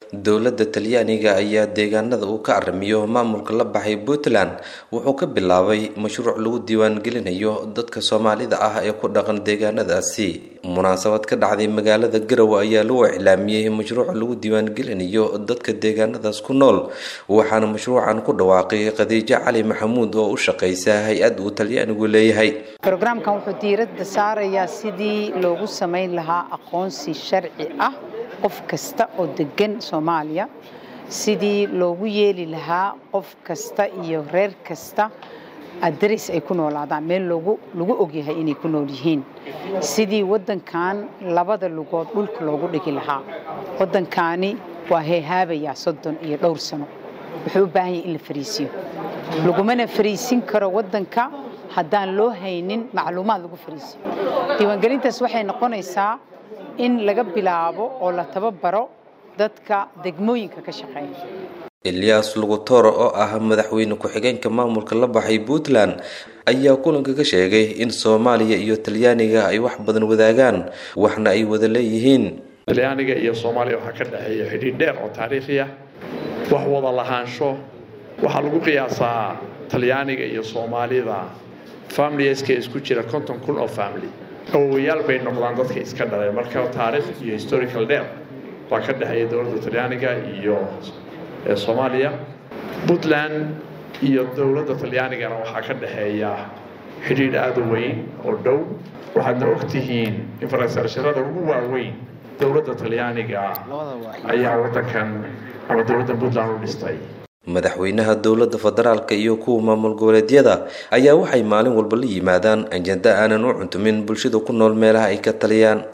dowladda talyaaniga ayaa deegaanada uu ka aramiyo maamulka la baxay puntland wuxuu ka bilaabay mashruuc lagu diiwaangelinayo dadka soomaalida ah ee ku dhaqan deegaanadaasi munaasabad ka dhacday magaalada garowe ayaa lagu iclaamiyey mashruuca lagu diiwaangelinayo dadka deegaanadaas ku nool waxaana mashruucan ku dhawaaqay khadiijo cali maxamuud oo u shaqaysa hay-ad uu talyaanigu leeyahay brogramkan wuxuu diiradda saarayaa sidii loogu samayn lahaa aqoonsi sharci ah qof kasta oo degan soomaaliya sidii loogu yeeli lahaa qof kasta iyo reer kasta adres ay ku noolaadaan meel lagu ogyahay inay ku nool yihiin sidii waddankan labada lugood dhulka loogu dhigi lahaa waddankaani waa heehaabayaa soddon iyo dhowr sano wuxuu u baahan yahay in la fariisiyo lagumana fariisin karo waddanka haddaan loo haynin macluumaad lagu fariisiyo diiwaangelintaas waxay noqonaysaa in laga bilaabo oo la tababaro dadka degmooyinka ka shaqeeya eliyas lugutoro oo ah madaxweyne ku-xigeenka maamulka la baxay puntland ayaa kulanka ka sheegay in soomaaliya iyo talyaaniga ay wax badan wadaagaan waxna ay wada leeyihiin talyaaniga iyo soomaaliya waxaa ka dhexeeya xidhiidh dheer oo taariikhi ah wax wada lahaansho waxaa lagu qiyaasaa talyaaniga iyo soomaalida familiska isku jira konton kun oo family awowayaal bay noqdaan dadka iska dhaleen marka taariikh iyo historical dheer baa ka dhexeeya dowladda talyaaniga iyo soomaaliya puntland iyo dowladda talyaanigana waxaa ka dhexeeya xidhiidh aada u weyn oo dhow waxaadna ogtihiin infrastructurada ugu waaweyn dowladda talyaaniga ayaa waddankan ama dowladda puntland u dhistay madaxweynaha dowladda federaalka iyo kuwa maamul goboleedyada ayaa waxay maalin walba la yimaadaan ajenda aanan u cuntumin bulshada ku nool meelaha ay ka taliyaan